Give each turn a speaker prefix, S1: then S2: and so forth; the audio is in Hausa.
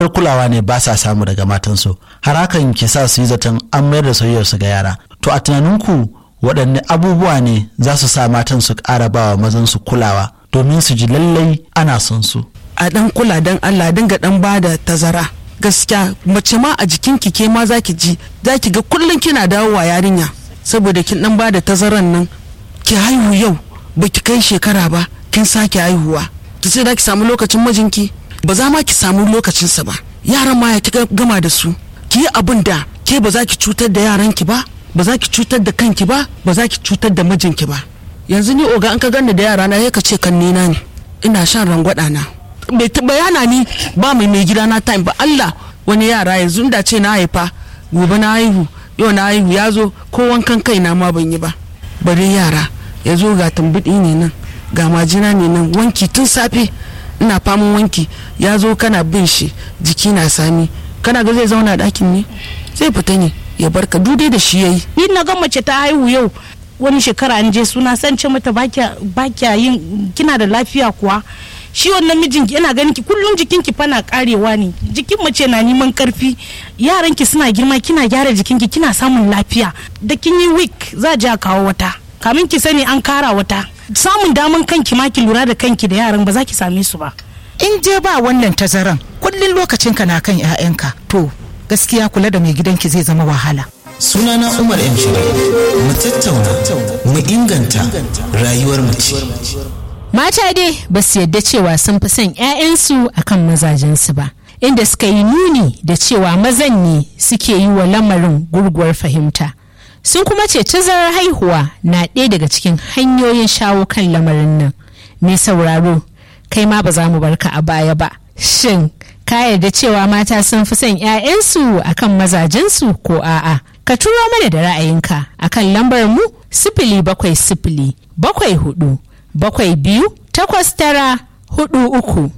S1: tsantsar kulawa ne ba sa samu daga matansu har hakan ke sa su yi zaton an mayar da soyayyarsu ga yara to a tunaninku waɗanne abubuwa ne za su sa matan su ƙara ba wa mazan su kulawa domin su ji lallai ana son su
S2: a dan kula dan Allah dinga dan bada tazara gaskiya mace ma a jikin ki ke ma zaki ji zaki ga kullun kina dawowa yarinya saboda kin dan bada tazaran nan ki haihu yau baki kai shekara ba kin sake haihuwa ki sai ki samu lokacin mijinki ba za ma ki samu lokacinsa ba yaran ma ya kika gama da su ki yi abin da ke ba za ki cutar da yaranki ba ba za ki cutar da kanki ba ba za ki cutar da mijinki ba yanzu ni oga an ka ganni da yara na ya ka ce kan nina ne ina shan rangwada na bai bayana ni ba mai mai gida na time ba Allah wani yara yanzu da ce na haifa gobe na haihu yau na haihu ya zo ko wankan kai na ma ban yi ba bari yara ya zo ga tambiɗi ne nan ga majina ne nan wanki tun safe ina faman wanki ya zo kana bin shi jiki na sami kana ga zai zauna ɗakin ne zai fita ne ya barka dude da shi yayi
S3: ni na ga mace ta haihu yau wani shekara an je suna san ce mata bakya yin kina da lafiya kuwa shi wannan mijinki yana ganin ki kullum jikinki fana karewa ne jikin mace na neman karfi yaranki suna girma kina gyara jikinki kina samun lafiya da kin yi week za a kawo wata kamin ki sani an kara wata samun daman kanki ma ki lura da kanki da yaran ba za ki same su ba
S4: in je ba wannan tazaran kullun lokacinka na kan 'ya'yanka to gaskiya kula da mai gidanki zai zama wahala
S5: sunana umar m mu tattauna mu inganta rayuwar mace
S6: mata dai ba su yadda cewa sun fi son 'ya'yansu akan mazajensu ba inda suka yi nuni da cewa mazan ne suke yi wa lamarin gurguwar fahimta sun kuma ce tazarar haihuwa na ɗaya daga cikin hanyoyin shawo kan lamarin nan mai sauraro kai ma ba za mu barka a baya ba shin ka yarda cewa mata sun fi son 'ya'yansu akan mazajensu ko a'a ka turo mana da ra'ayinka akan lambar mu sifili bakwai sifili bakwai hudu bakwai biyu takwas tara hudu uku